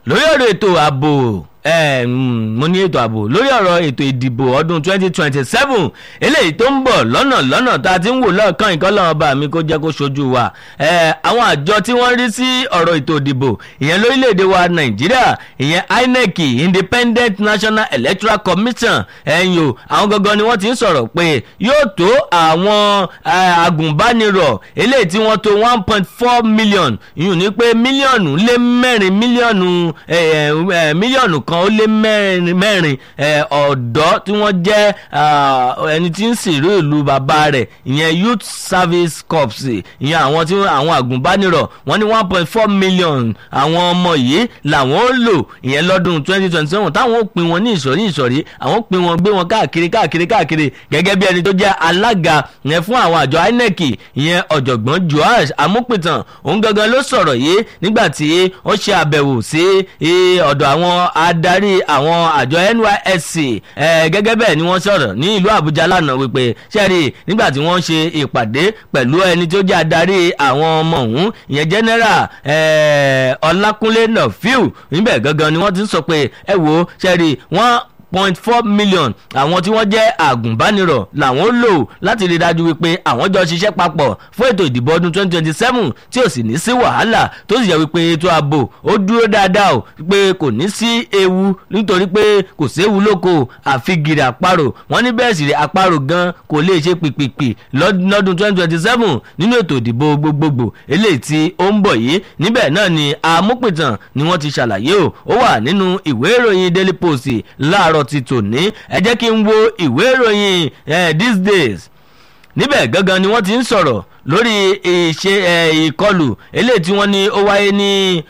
lórí ọ̀rọ̀ ètò ààbò eh, mm, mo ní ètò ààbò lórí ọ̀rọ̀ ètò ìdìbò ọdún 2027 eléyìí tó ń bọ̀ lọ́nà lọ́nà tá a ti ń wò lọ́ọ̀kan ìkọ́lọ́ ọba mi kó jẹ́ kó ṣojú wa Eh, àwọn àjọ tí wọ́n rí sí ọ̀rọ̀ ètò ìdìbò ìyẹn lórílẹ̀‐èdè wa nàìjíríà ìyẹn inec independent national electoral commission ẹ̀yìn o àwọn gangan ni wọ́n ti ń sọ̀rọ̀ pé yóò tó àwọn eh, agùnbánirọ̀ eléyìí tí wọ́n tó one point four million ìyún ní pé mílíọ̀nù lé mẹ́rin mílíọ̀nù eh, eh, mílíọ̀nù kan ó lé mẹ́rin mẹ́rin eh, ọ̀dọ́ tí wọ́n jẹ́ ah, ẹni tí ń sìnrú ìlú bàbá rẹ̀ ìyẹn youth service corps ìyẹn àwọn tí àwọn àgùnbánirọ̀ wọ́n ní one point four million àwọn ọmọ yìí làwọn ó lò ìyẹn lọ́dún twenty twenty seven táwọn ó pín wọn ní ìsọ̀rí ìsọ̀rí àwọn ó pín wọn gbé wọn káàkiri káàkiri káàkiri gẹ́gẹ́ bí ẹni tó jẹ́ alága yẹn fún àwọn àjọ inec ìyẹn ọ̀jọ̀gbọ́n joash amúpìtàn òun gangan ló sọ̀rọ̀ yìí nígbà tí ó ṣe àbẹ̀wò sí eh, ọ̀dọ̀ àwọn adarí àwọn àjọ nysc eh, gẹ́gẹ́ bẹ́ẹ̀ ni wọ́n sọ̀rọ̀ ní ìlú àbújá lánàá wípé sẹ́ẹ̀rì nígbà tí wọ́n ṣe ìpàdé pẹ̀lú ẹni tó jẹ́ adarí àwọn ọmọ ọ̀hún ìyẹn general eh, ọlákúnlé nọfíù níbẹ̀ gangan ni wọ́n ti ń sọ pé ẹ wo sẹ́ẹ̀rì wọ́n point four million àwọn tí wọ́n jẹ́ àgùnbánirọ̀ làwọn lò láti rí dájú wípé àwọn jọ ṣiṣẹ́ papọ̀ fún ètò ìdìbò ọdún twenty twenty seven tí ò sì ní sí wàhálà tó sì yẹ wípé ètò ààbò ó dúró dáadáa o pé kò ní sí ewu nítorí pé kò séwu lóko àfi gìrì àparò wọ́n ní bẹ́ẹ̀ sì rí àparò gan kò lè ṣe pìpìpì lọ́dún twenty twenty seven nínú ètò ìdìbò gbogbogbò eléyìí tí ó ń bọ̀ yìí níbẹ̀ náà ni amúpìtàn ni wọ́n ti ṣàlàyé o ó wà nínú ìwé ìròyìn daily post láàárọ̀ ti tòní ẹ jẹ́ kí n wo ìwé ìròyìn these days níbẹ̀ gangan ni wọ́n ti ń sọ̀rọ̀ lórí ìṣe ìkọlù eléyìí tí wọ́n ní ó wáyé ní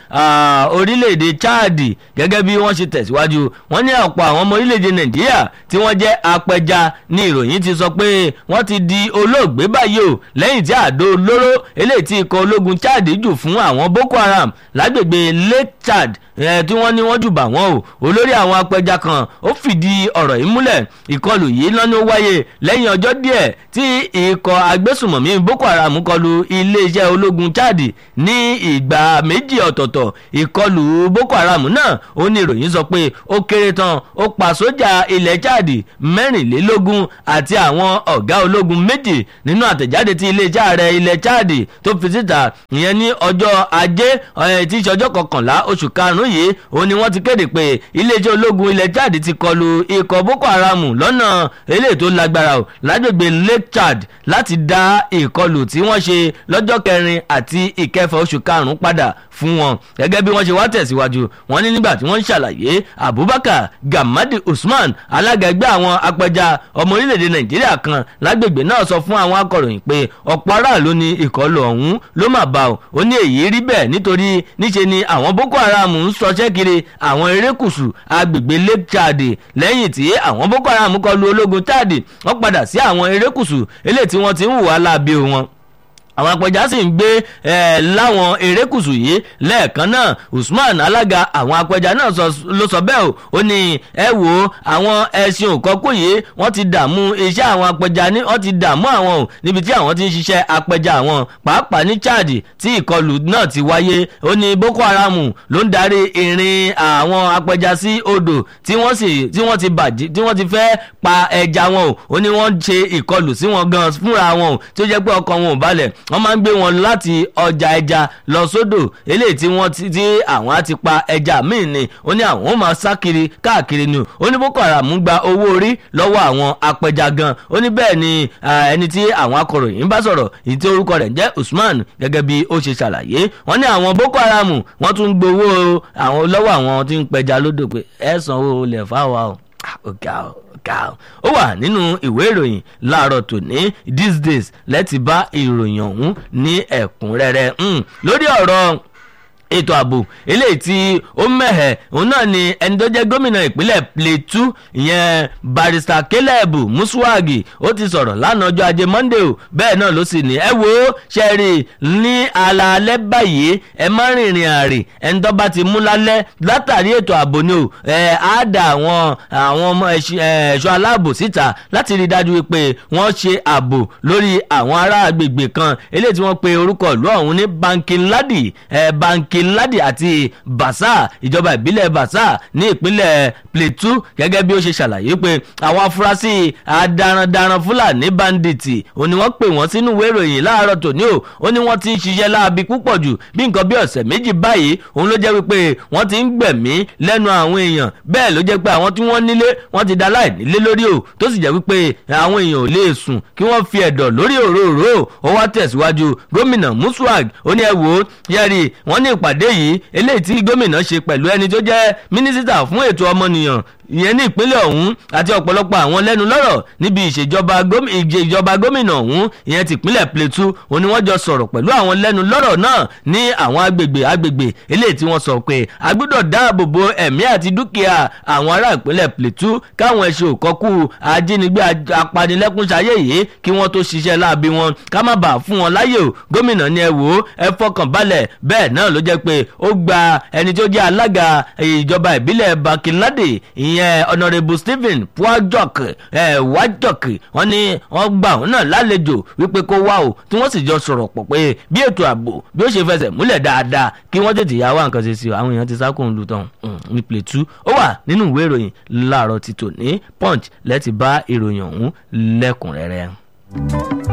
orílẹ̀-èdè chad gẹ́gẹ́ bí wọ́n ṣe tẹ̀síwájú wọ́n ní ọ̀pọ̀ àwọn ọmọ orílẹ̀-èdè nàìjíríà tí wọ́n jẹ́ apẹja ní ìròyìn ti sọ pé wọ́n ti di olóògbé báyìí o lẹ́yìn tí àdó olóró eléyìí tí ikọ̀ ológun chad jù fún àwọn boko haram lágbègbè lake chad tí wọ́n ní wọ́n jù bà wọ́n o olórí àwọn apẹja kan ó fìdí ọ̀rọ̀ yìí múlẹ̀ ìkọlù yìí lọ́nà ó wáyé lẹ́yìn ọjọ́ díẹ̀ tí ikọ̀ agbésùmọ̀mí boko haram kọlu iléeṣẹ́ ológun chad ní ìgbà méjì ọ̀tọ̀ọ̀tọ̀ ìkọlù boko haram náà ó ní ìròyìn sọ pé ó kéré tán ó pa sójà ilẹ̀ chad mẹ́rìnlélógún àti àwọn ọ̀gá ológun méjì nínú àtẹ̀jáde tí iléeṣẹ́ ààrẹ ilẹ̀ chad tó fi síta ìyẹn ní ọjọ́ ajé tí í ṣe ọjọ́ kọkànlá oṣù karùn-ún yìí ó ní wọ́n ti kéde pé iléeṣẹ́ ológun ilẹ̀ chad ti kọlu ikọ̀ boko haram lọ́nà eléyìí tó lágbára o lágbègbè lake chad láti dá ìkọlù tí wọ́n ṣe lọ́jọ́ kẹrin àti ìkẹfà oṣù karùn-ún padà fún wọn gẹ́gẹ́ bí wọ́n ṣe wá tẹ̀síwájú wọ́n ní nígbà tí wọ́n ń ṣàlàyé abubakar gamadi usman alága ẹgbẹ́ àwọn apẹja ọmọ orílẹ̀-èdè nàìjíríà kan lágbègbè náà sọ fún àwọn akọ̀ròyìn pé ọ̀pọ̀ aráàlú ni ìkọlù ọ̀hún ló mà bá o ó ní èyí rí bẹ́ẹ̀ nítorí níṣe ni àwọn boko haram ń sọṣẹ́ kiri àwọn erékùṣù agbègbè lake chad lẹ́yìn tí àwọn boko haram kọlu ológun chad wọ́n padà sí àwọn erékùṣù eléyìí tí wọ́n ti ń hùwà láabi wọn àwọn apẹja sì ń gbé ẹ láwọn erékùsù yìí lẹ́ẹ̀kan náà usman alága àwọn apẹja náà ló sọ bẹ́ẹ̀ o ó ní ẹ wo àwọn ẹṣin òkọ́kù yìí wọ́n ti dààmú iṣẹ́ àwọn apẹja ní wọ́n ti dààmú àwọn o níbi tí àwọn ti ń ṣiṣẹ́ apẹja àwọn pàápàá ní chad tí ìkọlù náà ti wáyé ó ní boko haram ló ń darí ìrìn àwọn apẹja sí odò tí wọ́n sì tí wọ́n ti bàjẹ́ tí wọ́n ti fẹ́ pa ẹja wọn o ó ní wọ́n ṣe ìkọlù sí wọn gan fúnra wọn o tí ó jẹ́ pé ọkàn wọn ò balẹ̀ wọ́n máa ń gbé wọn láti ọjà ẹja lọ sódò eléyìí tí wọ́n ti àwọn á ti pa ẹja míì ni ó ní àwọn ó máa sá kiri káàkiri ni ó ní boko haram gba owó orí lọ́wọ́ àwọn apẹja gan ó ní bẹ́ẹ̀ ni ẹni tí àwọn akọ̀ròyìn bá sọ̀rọ̀ èyí tí orúkọ rẹ̀ jẹ́ usman gẹ́gẹ́ bí ó ṣe ṣàlàyé wọ́n ní àwọn boko haram wọ́n tún gbowó àwọn lọ́wọ́ àwọn tí ń pẹja lódò pé ẹ sanwó olè fáwa o ọ̀gá o ọ̀gá o ó wà nínú ìwé ìròyìn láàárọ̀ tòní these days lẹ́tì bá ìròyìn ọ̀hún ní ẹ̀kúnrẹ́rẹ́ lórí ọ̀rọ̀ ètò ààbò eléyìí tí ó mẹ̀hẹ̀ òun náà ni ẹni tó jẹ́ gómìnà ìpínlẹ̀ plateau ìyẹn barrister caleb musuwagi ó ti sọ̀rọ̀ lánàá ọjọ́ ajé monday o bẹ́ẹ̀ náà ló sì ní ẹ wo ṣẹ́ẹ̀rì ní alaalẹ́ báyìí ẹ má rìnrìn àrè ẹni tó bá ti mú lálẹ́ látàrí ètò ààbò ni o ẹ á dà àwọn àwọn ọmọ ẹ̀ṣọ́ aláàbò síta láti rí i dájú pé wọ́n ṣe ààbò lórí àwọn ará agbègbè kan eléyìí tí wọ́n pe orúkọ ìlú ọ̀hún ní bankin ladi ẹ bankin kiladi àti basa ìjọba ìbílẹ̀ basa ní ìpínlẹ̀ plateau gẹ́gẹ́ bí ó ṣe ṣàlàyé pé àwọn afurasí adarandaran fúlàní bandits ó ní wọ́n pè wọ́n sínú ìwé ìròyìn láàárọ̀ tòní o ó ní wọ́n ti ń ṣiṣẹ́ láabi púpọ̀ jù bí nǹkan bí ọ̀sẹ̀ méjì báyìí òun ló jẹ́ wípé wọ́n ti ń gbẹ̀mí lẹ́nu àwọn èèyàn bẹ́ẹ̀ ló jẹ́ pé àwọn tí wọ́n nílé wọ́n ti da láì nílé lórí o tó sì jẹ́ wípé àwọn èèyàn ò lè sùn kí wọ́n fi ẹ̀dọ̀ lórí òróró ó wá tẹ̀síwájú gómìnà muswag ó ní ẹ wò ó yẹ́rì wọ́n ní ìpàdé yìí eléyìí tí gómìnà ṣe pẹ̀lú ẹni tó jẹ́ mínísítà fún ètò ọmọnìyàn ìyẹn ní ìpínlẹ̀ ọ̀hún àti ọ̀pọ̀lọpọ̀ àwọn lẹ́nu lọ́rọ̀ níbi ìṣèjọba gómìnà ọ̀hún ìyẹn ti ìpínlẹ̀ plateau ó ní wọ́n jọ sọ̀rọ̀ pẹ̀lú àwọn lẹ́nu lọ́rọ̀ náà ní àwọn agbègbè agbègbè eléyìí tí wọ́n sọ pé a gbọ́dọ̀ dáàbò bo ẹ̀mí àti dúkìá àwọn ará ìpínlẹ̀ plateau káwọn ẹ̀ṣẹ̀ òkọ́kù ajínigbé apanilẹ́kúnṣayé yìí kí wọ́n tó ṣiṣẹ́ láabi wọn ká má bàa fún wọn láyè o gómìnà ni ẹ wò ó ẹ fọkàn balẹ̀ bẹ́ẹ̀ náà ló jẹ́ pé ó gba ẹni tó jẹ́ alága ìjọba ìbílẹ̀ bakinlade ìyẹn honourable stephen puajok ẹ wajok wọ́n ní wọ́n gbà òun náà lálejò wípé kó wá o tí wọ́n sì jọ sọ̀rọ̀ pọ̀ pé bí ètò ààbò bí ó ṣe fẹsẹ̀ múlẹ̀ dáadáa kí wọ́n tètè yá wá nǹkan ṣe sí o àwọn èèyàn ti sá kóun lu tán ní plateau ó wà nínú ìwé ìròyìn láàárọ̀ ti tòní punch lẹ́ti bá ìròyìn ọ̀hún lẹ́kùnrẹ́rẹ́.